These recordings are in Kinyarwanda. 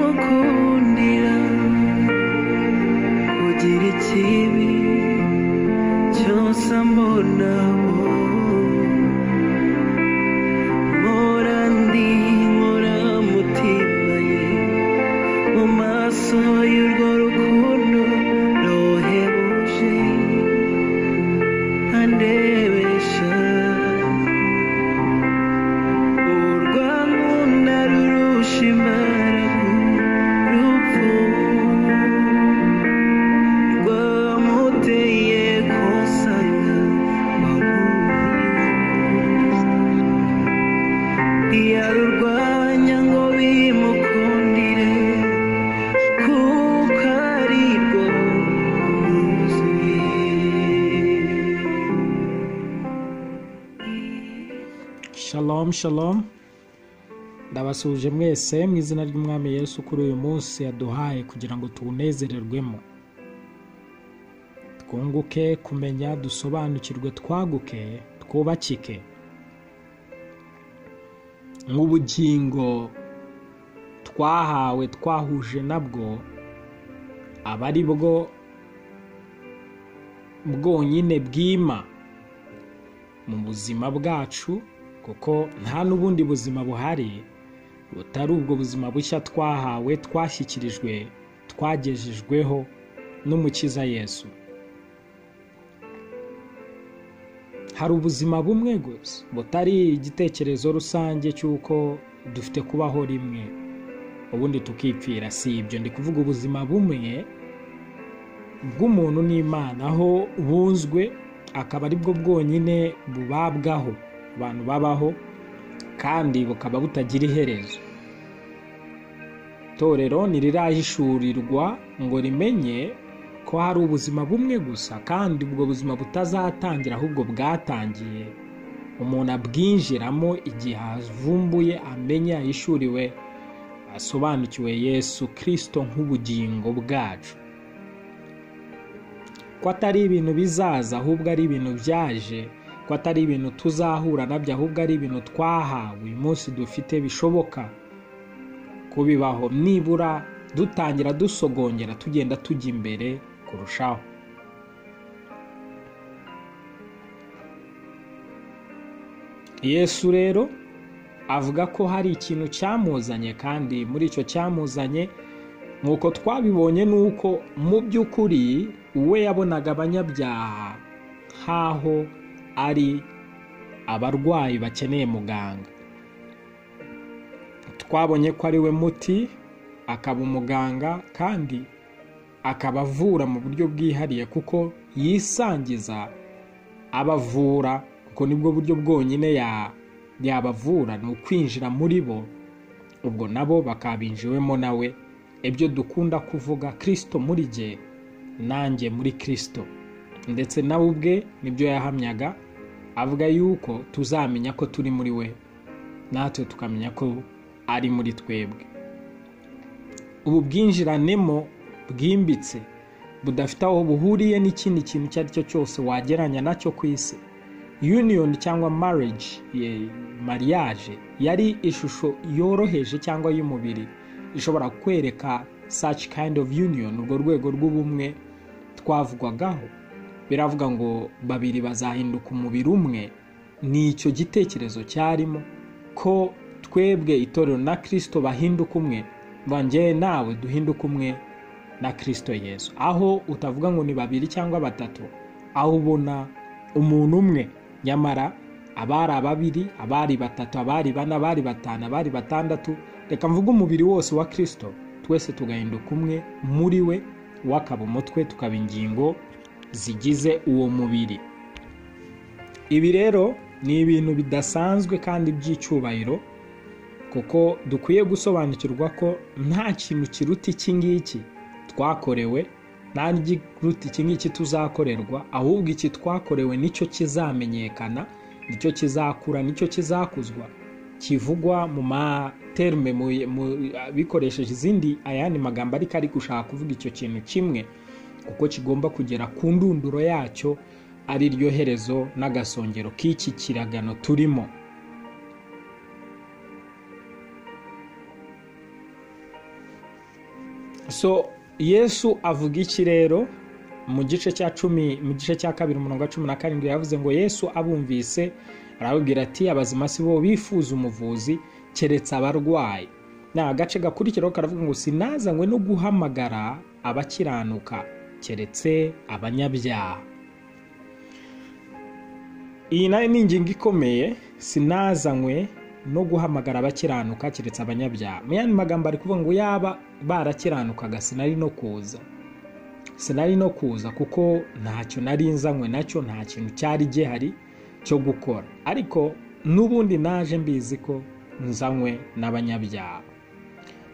gukundira ugira ikibi cyose mbona mpora ndi nkora mutima ye mu maso y'urwo rukundo rohebuje andebesha urwankunda rurusha imbaraga urupfu rwamuteye kosanya ntiyarurwanya ngo bimukundire kuko ari rwo rwuzuye Shalom shalom ndabasuhuje mwese mu izina ry'umwami Yesu kuri uyu munsi yaduhaye kugira ngo tuwunezererwemo twunguke kumenya dusobanukirwe twaguke twubakike nk'ubugingo twahawe twahuje nabwo aba ari bwo bwonyine bwima mu buzima bwacu kuko nta n'ubundi buzima buhari butari ubwo buzima bushya twahawe twashyikirijwe twagejejweho n'umukiza yesu hari ubuzima bumwe gusa butari igitekerezo rusange cy'uko dufite kubaho rimwe ubundi tukipfira si ibyo ndi kuvuga ubuzima bumwe bw'umuntu n'imana aho bunzwe akaba ari bwo bwonyine bubabwaho abantu babaho kandi bukaba butagira iherezo itorero ntirirahishurirwa ngo rimenye ko hari ubuzima bumwe gusa kandi ubwo buzima butazatangira ahubwo bwatangiye umuntu abwinjiramo igihe avumbuye amenye yahishuriwe asobanukiwe yesu kirisito nk'ubugingo bwacu ko atari ibintu bizaza ahubwo ari ibintu byaje ko atari ibintu tuzahura nabyo ahubwo ari ibintu twahawe uyu munsi dufite bishoboka kubibaho nibura dutangira dusogongera tugenda tujya imbere kurushaho yesu rero avuga ko hari ikintu cyamuzanye kandi muri icyo cyamuzanye nk'uko twabibonye ni uko mu by'ukuri we yabonaga abanyabyaha nk'aho ari abarwayi bakeneye muganga twabonye ko ari we muti akaba umuganga kandi akaba avura mu buryo bwihariye kuko yisangiza abavura kuko nibwo buryo bwonyine ya- yabavura ni ukwinjira muri bo ubwo nabo bakabinjiwemo nawe ibyo dukunda kuvuga kirisito muri jye nanjye muri kirisito ndetse nawe ubwe nibyo yahamyaga avuga yuko tuzamenya ko turi muri we natwe tukamenya ko ari muri twebwe ubu bwinjiranemo bwimbitse budafite aho buhuriye n'ikindi kintu icyo ari cyo cyose wageranya nacyo ku isi uniyoni cyangwa marriage ye- mariage yari ishusho yoroheje cyangwa y'umubiri ishobora kwereka such kind of union urwo rwego rw'ubumwe twavugwagaho biravuga ngo babiri bazahinduka umubiri umwe ni icyo gitekerezo cyarimo ko twebwe itorero na kirisito bahinduka umwe mva njyewe nawe duhinduke umwe na kirisito yesu aho utavuga ngo ni babiri cyangwa batatu aho ubona umuntu umwe nyamara abari ababiri abari batatu abari bane abari batanu abari batandatu reka mvuge umubiri wose wa kirisito twese tugahinduka umwe muri we we akaba umutwe tukaba ingingo zigize uwo mubiri ibi rero ni ibintu bidasanzwe kandi by'icyubahiro kuko dukwiye gusobanukirwa ko nta kintu kiruta iki ngiki twakorewe nta n'ikiruta iki ngiki tuzakorerwa ahubwo iki twakorewe nicyo kizamenyekana nicyo kizakura nicyo kizakuzwa kivugwa mu materme mu- mu- bikoresheje izindi ayandi magambo ariko ari gushaka kuvuga icyo kintu kimwe kuko kigomba kugera ku ndunduro yacyo ari ryo herezo n'agasongero k'iki kiragano turimo so yesu avuga iki rero mu gice cya cumi mu gice cya kabiri umurongo wa cumi na karindwi yavuze ngo yesu abumvise arababwira ati abazima si bo bifuza umuvuzi keretse abarwayi ni agace gakurikiraho karavuga ngo sinazanywe no guhamagara abakiranuka keretse abanyabyaha iyi nayo ni ingingo ikomeye sinazanywe no guhamagara abakiranuka keretse abanyabyaha mu yandi magambo ari kuvuga ngo yaba barakiranukaga sinari no kuza sinari no kuza kuko ntacyo nari nzanywe nacyo nta kintu cyari gihari cyo gukora ariko n'ubundi naje mbizi ko nzanywe n'abanyabyaha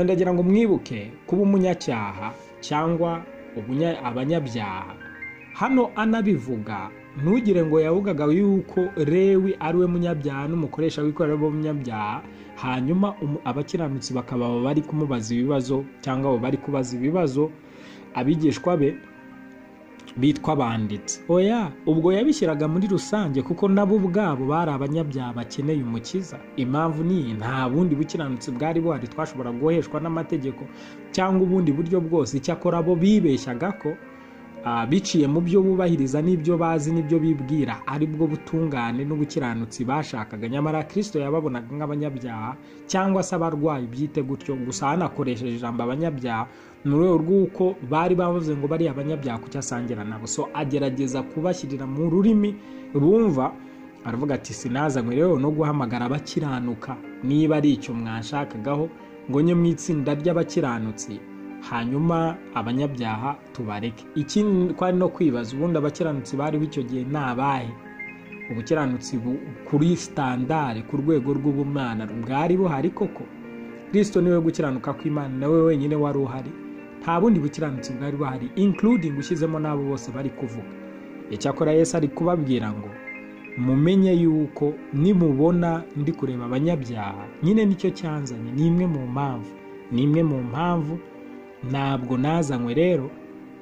ndagira ngo mwibuke kuba umunyacyaha cyangwa abanyabyaha hano anabivuga ntugire ngo yavugaga yuko rewi ari we munyabyaha n'umukoresha wikorera w'umunyabyaha hanyuma abakiranutsi bakaba bari kumubaza ibibazo cyangwa abo bari kubaza ibibazo abigishwa be bitwa abanditsi oya ubwo yabishyiraga muri rusange kuko nabo ubwabo bari abanyabyaha bakeneye umukiza impamvu niyi nta bundi bukiranutsi bwari buhari twashobora guheshwa n'amategeko cyangwa ubundi buryo bwose icyakora bo bibeshyaga ko ah, biciye mu byo bubahiriza n'ibyo bazi n'ibyo bibwira aribwo butungane n'ubukiranutsi bashakaga nyamara kirisito yababonaga nk'abanyabyaha cyangwa se abarwayi byite gutyo gusa hanakoresheje ijambo abanyabyaha mu rwego rw'uko bari bavuze ngo bari abanyabyaha kucyo asangira nabo so agerageza kubashyirira mu rurimi bumva aravuga ati sinazanywe rero no guhamagara abakiranuka niba ari icyo mwashakagaho ngo nye mu itsinda ry'abakiranutsi hanyuma abanyabyaha tubareke ikindi twari no kwibaza ubundi abakiranutsi bariho icyo gihe ni abahe ubukiranutsi bu- kuri sitandare ku rwego rw'ubumana bwari buhari koko kirisito niwe gukiranuka kw'imana nawe wenyine wari uhari nta bundi bukiranutsi bwari buhari including ushyizemo n'abo bose bari kuvuga icyakora yesu ari kubabwira ngo mumenye yuko nimubona ndi kureba abanyabyaha nyine nicyo cyanzanye ni imwe mu mpamvu ni imwe mu mpamvu ntabwo nazanywe rero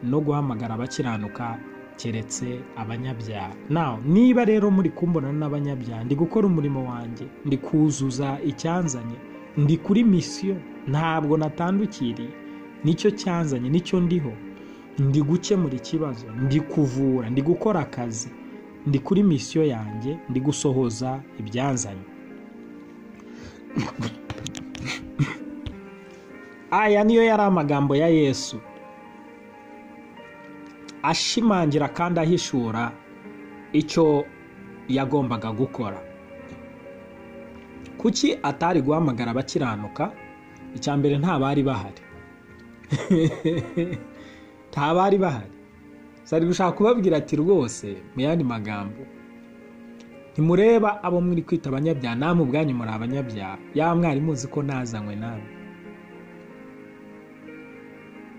no guhamagara abakiranuka keretse abanyabyaha nawe niba rero muri kumbona n'abanyabyaha ndi gukora umurimo wanjye ndi kuzuza icyanzanye ndi kuri misiyo ntabwo natandukiriye nicyo cyanzanye nicyo ndiho ndi gukemura ikibazo ndi kuvura ndi gukora akazi ndi kuri misiyo yanjye ndi gusohoza ibyanzanye aya niyo yari amagambo ya yesu ashimangira kandi ahishura icyo yagombaga gukora kuki atari guhamagara abakiranuka icya mbere nta bari bahari nta bari bahari gusa ari gushaka kubabwira ati rwose mu yandi magambo ntimureba abo muri kwita abanyabyaha namwe ubwanyu muri abanyabyaha yaba mwari muzi ko nazanywe namwe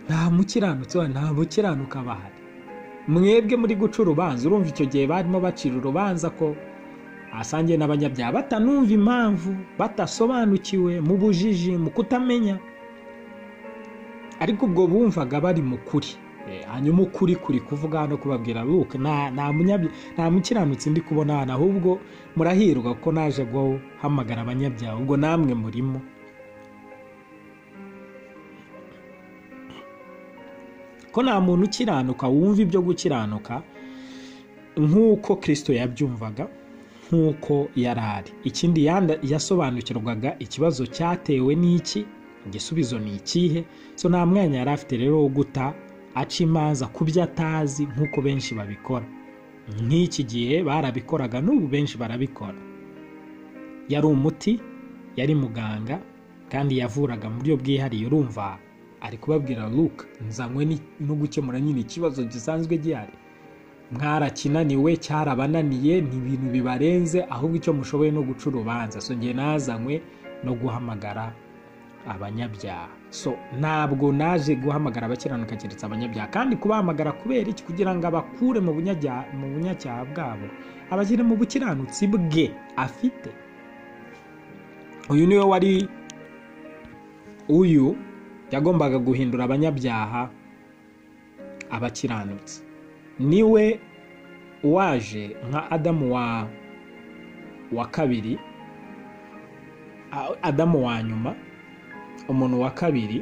nta mukiranutsi wa- nta mukiranuka bahari mwebwe muri guca urubanza urumva icyo gihe barimo bacira urubanza ko asangiye n'abanyabyaha batanumva impamvu batasobanukiwe mu bujiji mu kutamenya ariko ubwo bumvaga bari mu kuri Eh, hanyuma ukuri kuri kuvuga no kubabwira buke nta nta munyabya- nta mukiranutsi ndi kubona hano ahubwo murahirwa ko naje guhamagara abanyabyaha ubwo namwe murimo ko nta muntu ukiranuka wumva ibyo gukiranuka nk'uko kirisito yabyumvaga nk'uko yari ari ikindi yanda- yasobanukirwaga ikibazo cyatewe n'iki igisubizo ni ikihe so nta mwanya yari afite rero wo guta aca imanza ku byo atazi nk'uko benshi babikora nk'iki gihe barabikoraga n'ubu benshi barabikora yari umuti yari muganga kandi yavuraga mu buryo bwihariye urumva ari kubabwira luke nzanywe ni- no gukemura nyine ikibazo gisanzwe gihari mwarakinaniwe cyarabananiye ni ibintu bibarenze ahubwo icyo mushoboye no guca urubanza so njye nazanywe no guhamagara abanyabyaha so ntabwo naje guhamagara abakiranuka keretse abanyabyaha kandi kubahamagara kubera iki kugira ngo abakure mu bunyabyaha- mu bunyacyaha bwabo abashyire mu bukiranutsi bwe afite uyu niwe wari uyu yagombaga guhindura abanyabyaha abakiranutsi niwe waje nka adamu wa wa kabiri a- adamu wa nyuma umuntu wa kabiri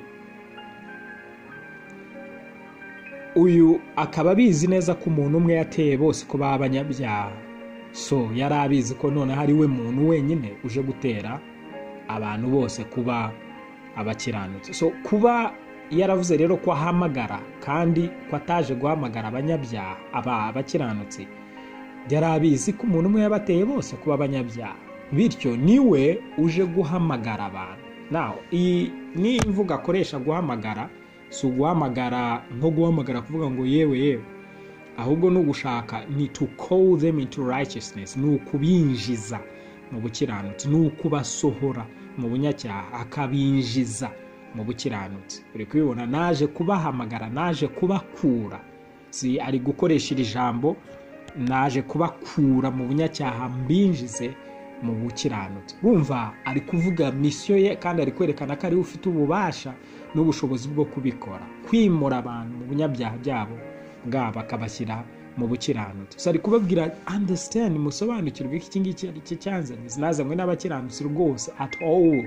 uyu akaba abizi neza ko umuntu umwe yateye bose ko baba abanyabyaha so yari abizi ko noneho ari we muntu wenyine uje gutera abantu bose kuba abakiranutsi so kuba yaravuze rero ko ahamagara kandi ko ataje guhamagara abanyabyaha aba abakiranutsi yari abizi ko umuntu umwe yabateye bose kuba abanyabyaha bityo niwe uje guhamagara abantu naho iyi ni imvugo akoresha guhamagara si uguhamagara nko guhamagara kuvuga ngo yewe yewe ahubwo ni ugushaka ni to call them into righteousness ni ukubinjiza mu bukiranutsi ni ukubasohora mu bunyacyaha akabinjiza mu bukiranutsi uri kubibona naje kubahamagara naje kubakura si ari gukoresha iri jambo naje kubakura mu bunyacyaha mbinjize mu bukiranutsi bumva ari kuvuga misiyo ye kandi ari kwerekana ko ariwe ufite ububasha n'ubushobozi bwo kubikora kwimura abantu mu bunyabyaha byabo bwabo akabashyira mu bukiranutsi gusa ari kubabwira understand musobanukirwe ko iki ngiki ari cyo cyanzanye sinazanywe n'abakiranutsi rwose at all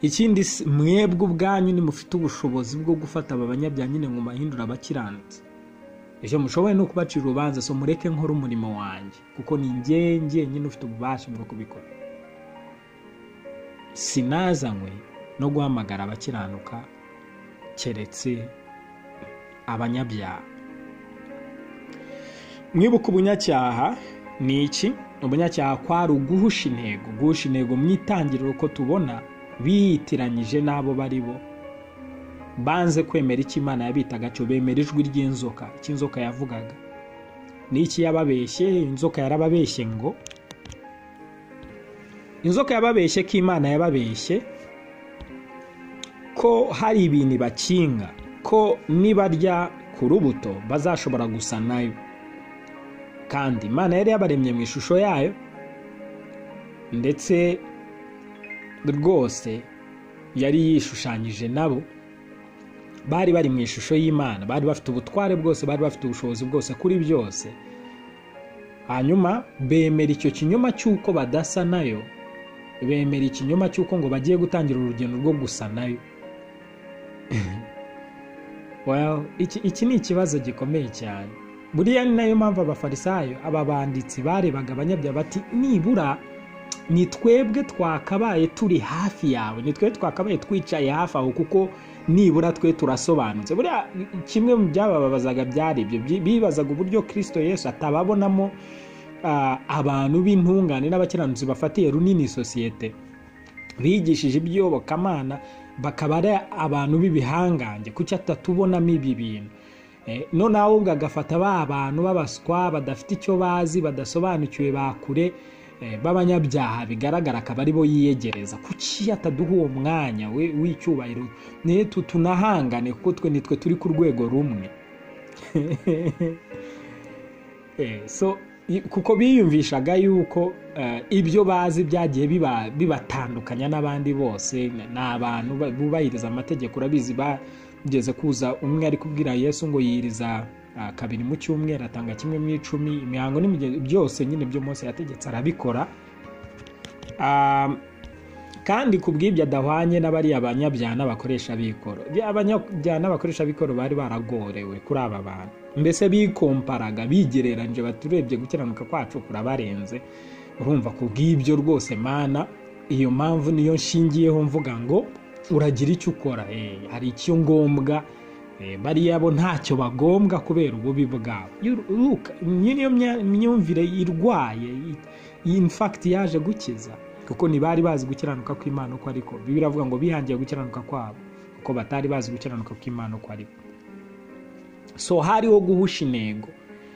ikindi si- mwebwe ubwanyu nimufite ubushobozi bwo gufata aba banyabyaha nyine ngo mahindura abakiranutsi icyo mushoboye ni ukubacira urubanza so mureke nkore umurimo wanjye kuko ni njye njyenyine ufite ububasha bwo kubikora sinazanywe no guhamagara abakiranuka keretse abanyabyaha mwibuka ubunyacyaha ni iki ubunyacyaha kwari uguhusha intego guhusha intego mu itangiriro ko tubona biyitiranyije n'abo bari bo banze kwemera icyo imana yabitaga cyo bemera ijwi ry'inzoka icyo inzoka yavugaga n'iki yababeshye inzoka yarababeshye ngo inzoka yababeshye ko imana yababeshye ko hari ibintu ibakinga ko nibarya ku rubuto bazashobora gusa nayo kandi imana yari yabaremye mu ishusho yayo ndetse rwose yari yishushanyije nabo bari bari mu ishusho y'imana bari bafite ubutware bwose bari bafite ubushobozi bwose kuri byose hanyuma bemera icyo kinyoma cy'uko badasa nayo bemera ikinyoma cy'uko ngo bagiye gutangira urugendo rwo gusa nayo well, iki, iki ni ikibazo gikomeye cyane buriya ni nayo mpamvu abafarisayo aba banditsi barebaga abanyabyaha bati nibura ni twebwe twakabaye turi hafi yawe ni twebwe twakabaye twicaye hafi aho kuko nibura twe turasobanutse buriya kimwe mu byabababazaga byari ibyo Bi- bibazaga uburyo kirisito yesu atababonamo ah, abantu b'intungane n'abakiranutsi bafatiye runini sosiyete bigishije iby'iyobokamana bakaba ari abantu b'ibihangange kuki atatubonamo ibi bintu Eh, noneho ahubwo agafata ba bantu b'abaswa badafite icyo bazi badasobanukiwe ba kure eh, b'abanyabyaha bigaragara akaba ari bo yiyegereza kuki ataduha uwo mwanya we- w'icyubahiro niyo tunahangane kuko twe nitwe turi ku rwego rumwe Eh, so i- kuko biyumvishaga yuko eh, ibyo bazi byagiye biba- bibatandukanya n'abandi bose n- ni abantu ba- bubahiriza amategeko urabizi bageze kuza umwe ari kubwira yesu ngo yiriza ah, kabiri mu cyumweru atanga kimwe mu icumi imihango n'imigenzo byose nyine byo munsi yategetse arabikora Ah, kandi ku bw'ibyo adahwanye n'abariya banyabyaha n'abakoresha b'ikoro Bya- abanyabyaha n'abakoresha b'ikoro bari baragorewe kuri aba bantu mbese bikomparaga bigereranyije baturebye gukiranuka kwacu kurabarenze urumva ku bw'ibyo rwose mana iyo mpamvu niyo nshingiyeho mvuga ngo uragira icyo ukora eh, hari icyo ngombwa Eh, bariya bo ntacyo bagombwa kubera ububi bwabo You- look, iyi niyo mya- myumvire irwaye i- in fact yaje gukiza kuko ntibari bazi gukiranuka kw'imana uko ariko biravuga ngo bihangiye gukiranuka kwabo kuko batari bazi gukiranuka kw'imana uko ariko so hariho guhusha intego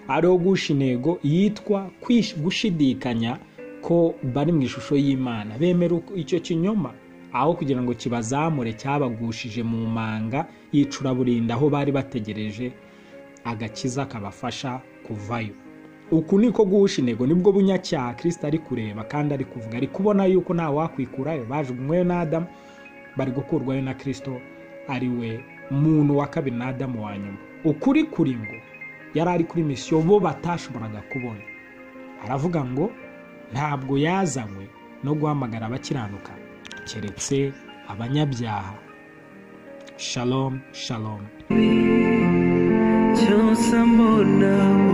hariho guhusha intego yitwa kwish- gushidikanya ko bari mu ishusho y'imana bemera uko- icyo kinyoma aho kugira ngo kibazamure cyabagushije mu manga y'icuraburinda aho bari bategereje agakiza kabafasha kuvayo uku niko guhusha intego nibwo bunyacyaha kirisita ari kureba kandi ari kuvuga ari kubona yuko nta wakwikurayo bajugunyweyo n'adamu bari gukurwayo na kirisito ari we muntu wa kabiri n'adamu wa nyuma ukuri kuri ngo yari ari kuri misiyo bo batashoboraga kubona aravuga ngo ntabwo yazanywe no guhamagara abakiranuka keretse abanyabyaha shalom shalom cyose mbona